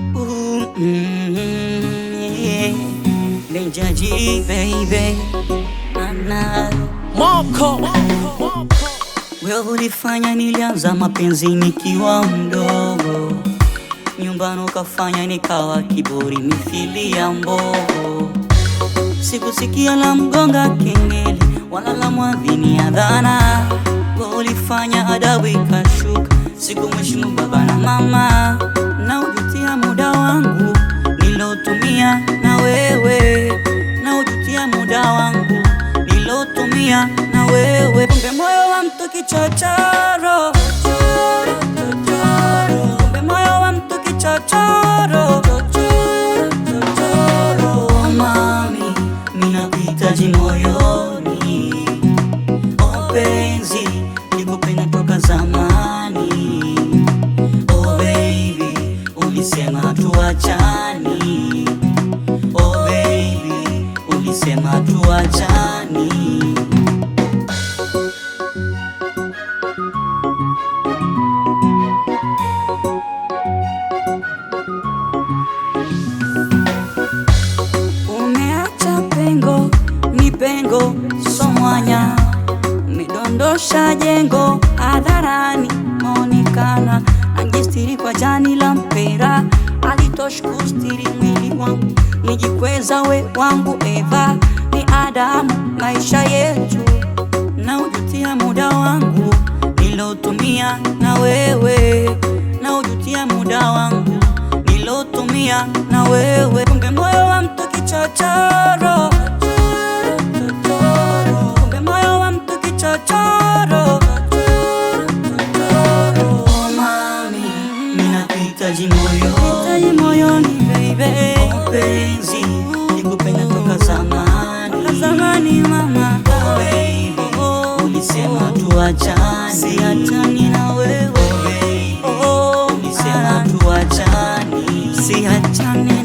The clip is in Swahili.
Ooh, mm, yeah. Danger G, baby. Ana. Moko Wewe ulifanya nilianza mapenzi nikiwa mdogo, nyumbani ukafanya nikawa kiburi mithili ya mbogo. Sikusikia la mgonga kengele wala la mwadhini adhana. Wewe ulifanya adabu ikashuka, sikumheshimu baba na mama, na ujutia muda wangu nilotumia na wewe, na ujutia muda wangu nilotumia na wewe. Kumbe moyo wa mtu kichochoro, kumbe moyo wa mtu kichochoro. Oh, mami, minakuhitaji moyoni, oh penzi, nikupenda toka zamani. Oh baby, ulisema tuachani. Oh baby, ulisema tuachani. Umeacha pengo, ni pengo somwanya, umedondosha jengo hadharani, maonekana najistiri kwa jani la mpera, alitoshi kustiri mwili wangu, nijikweza we wangu Eva, ni Adamu maisha yetu, na ujutia muda wangu nilotumia na wewe, na ujutia muda wangu nilotumia na wewe. Kumbe moyo wa mtu kichochoro, kumbe moyo wa mtu kichochoro. Oh mami, ninakuhitaji moyoni, moyoni baby. Oh penzi, nikupenda toka zamani, toka zamani mama. Oh baby, ulisema tuachane, siachani na wewe. Oh baby, ulisema tuachane, siachane